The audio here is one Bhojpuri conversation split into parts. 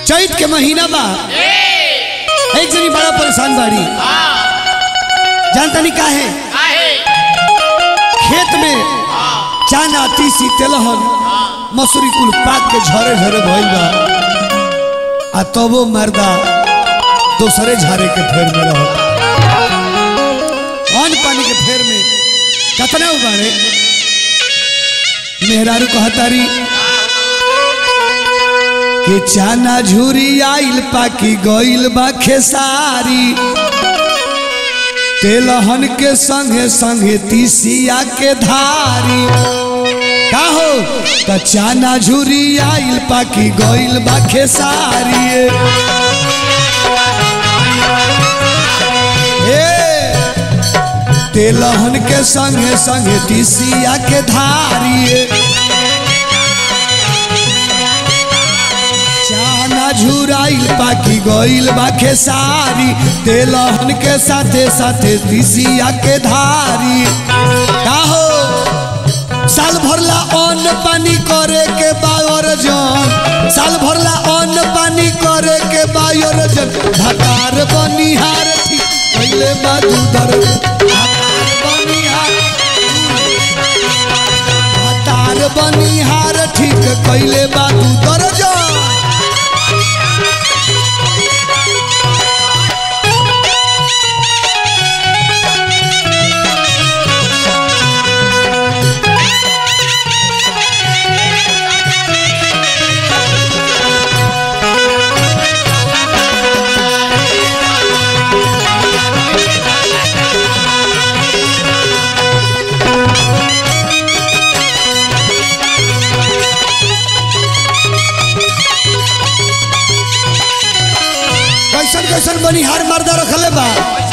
चैत के महीना बा एक जनी बड़ा परेशान बाड़ी जानता नहीं काहे खेत में चाना तीसी तेलहन मसूरी कुल पाक के झरे झरे भइल बा आ तबो मर्दा दूसरे झारे के फेर में रह अन्न पानी के फेर में कतना उबारे मेहरारू कहतारी कि चाना झूरी आइल पाकी गइल बा खेसारी तेलहन के संगे संगे तीसिया के धारी का हो त चाना झूरी आइल पाकी गइल बा खेसारी ए तेलहन के संगे संगे तीसिया के धारी चाना झुराइल पाकी गइल बा खेसारी तेलहन के साथे साथे तीसिया के धारी का हो साल भरला अन्न पानी करे के बायर जन साल भरला अन्न पानी करे के बायर जन भतार बनिहार ठीक पहले बादूदर भतार बनिहार भतार बनिहार ठीक कैले बादू दर्जन कैसन कैसन बनिहार मर्दा रखले बा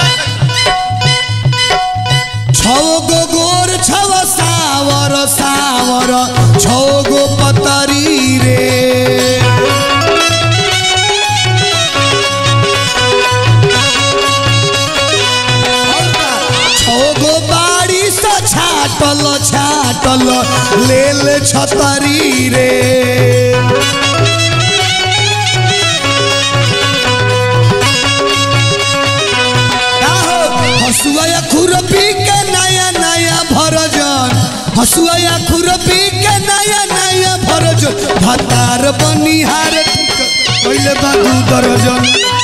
छौ गो गोर छव सावर सावर छौ गो पतरी रे छौ गो बाड़ी स छाटल छाटल लेल छतरी रे हसुआ या खुरपी के नया नया भरजन हसुआ या खुरपी के नया नया भरजन भतार बनिहार ठीक पहले बाबू दर्जन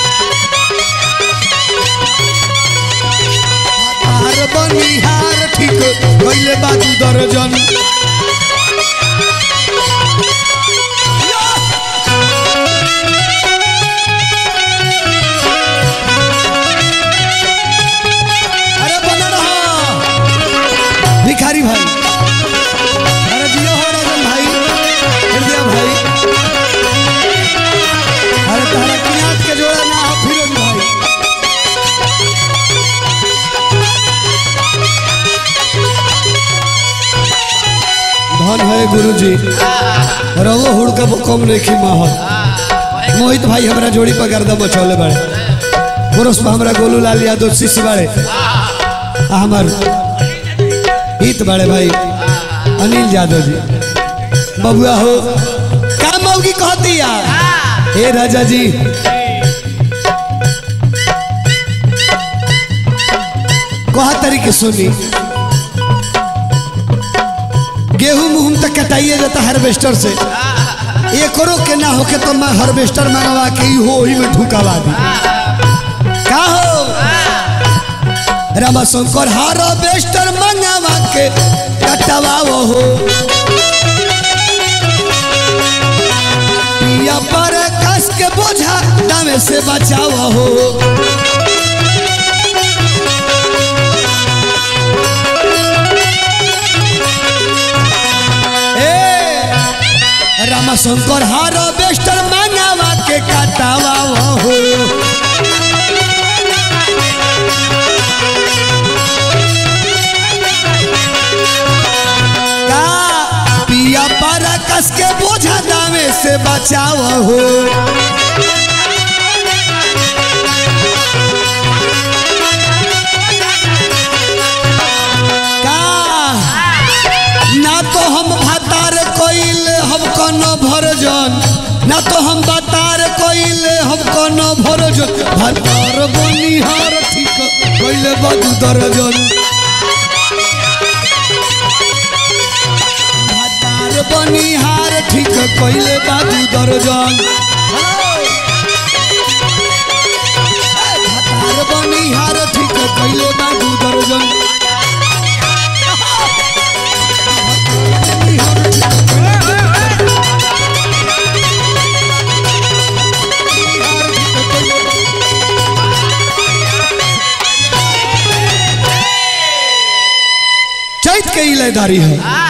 भतार बनिहार ठीक पहले बाबू दर्जन अरे बना रहा भिखारी भाई अरे जियो हो राजन भाई हृदय भाई अरे तारा किनात के जोड़ा ना हो फिरोज भाई धन है गुरु जी रवो हुड़का कम नहीं माहौल मोहित भाई हमारा जोड़ी पर गर्दा मचौले बड़े पुरुष पर हमारा गोलू लाल यादव शिष्य बड़े आ हमार हित बड़े भाई अनिल यादव जी बबुआ हो का मौगी कहती यार हे राजा जी कहा तरीके सुनी गेहूं मुहूं तक कटाइए जाता हार्वेस्टर से एकरो के ना होके तो मैं हार्वेस्टर मंगवा के ही हो ही में ढुकावा दी का हो रामाशंकर हार्वेस्टर मंगवा के कटवाओ हो पिया पर कस के बोझा दामे से बचाओ हो ए रामाशंकर हार्वेस्टर मंगवा के कटवाओ हो का पिया पर कस के बोझा दामे से बचाओ हो का ना तो हम भातार कोइल हम कनो भरजन ना तो हम बतार कोइले हम कोनो भरोज भतार बनिहार ठीक कोइले बदू दर्जन भतार बनिहार ठीक कोइले बदू दर्जन भतार बनिहार ठीक कोइले बदू दर्जन चैत के इलेदारी है